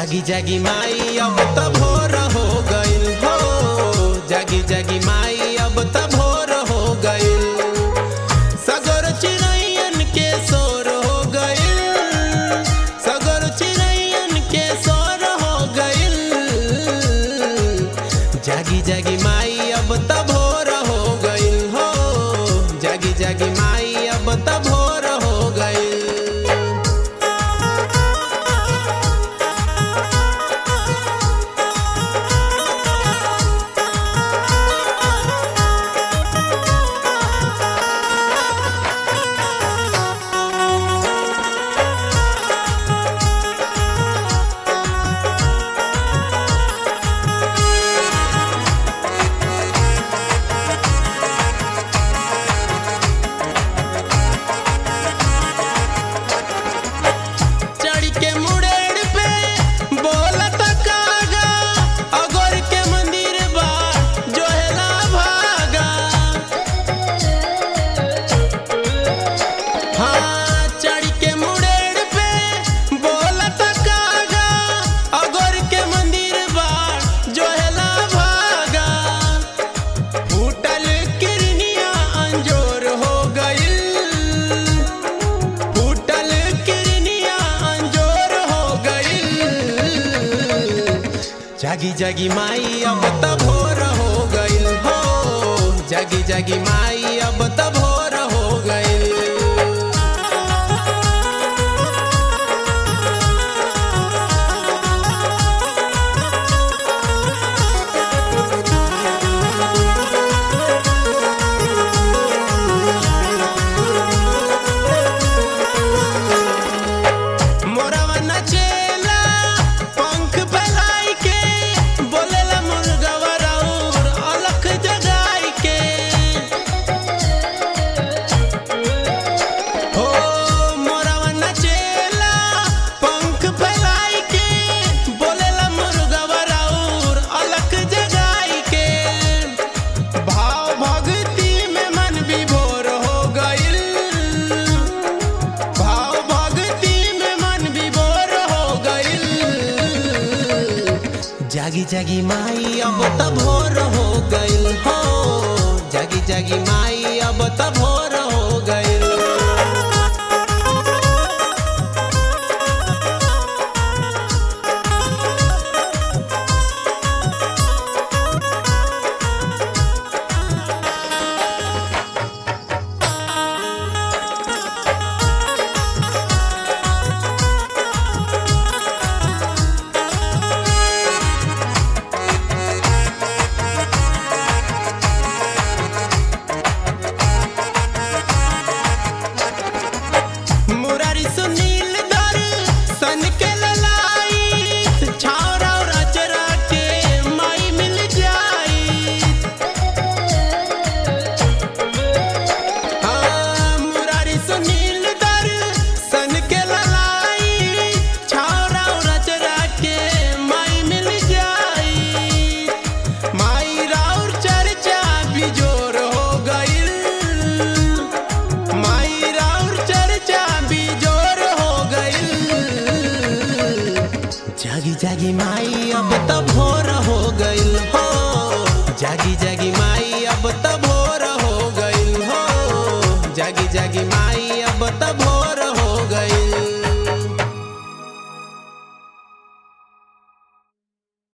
जागी जागी माई अब त भोर हो गइल हो जागी जागी माई अब त भोर हो गइल सगर चिड़ैयन के शोर हो गइल सगर चिड़ैयन के शोर हो गइल जागी जागी माई अब त भोर हो गइल हो जागी जागी माई अब त भोर हो गइल चढ़ के मुड़ेड़ पे बोलत कागा अगोर के मंदिर बा जो है ना भागा हाँ चढ़ के मुड़ेड़ पे बोलत कागा अगोर के मंदिर बा जो है ना भागा फूटल किरनिया अंजोर हो गइल फूटल किरनिया अंजोर हो गइल जागी जागी माई अब त भोर हो गइल हो जागी जागी माई अब त भोर हो गइल मोरवा नचेला पंख फैलाई के बोलेला मुर्गवा राउर अलख जगाई के हो मोरवा नचेला पंख फैलाई के बोलेला मुर्गवा राउर अलख जगाई के भाव भक्ति में मन विभोर हो गइल भाव भक्ति में मन विभोर हो गइल जागी जागी माई अब त भोर हो गइल हो जागी जागी माई अब त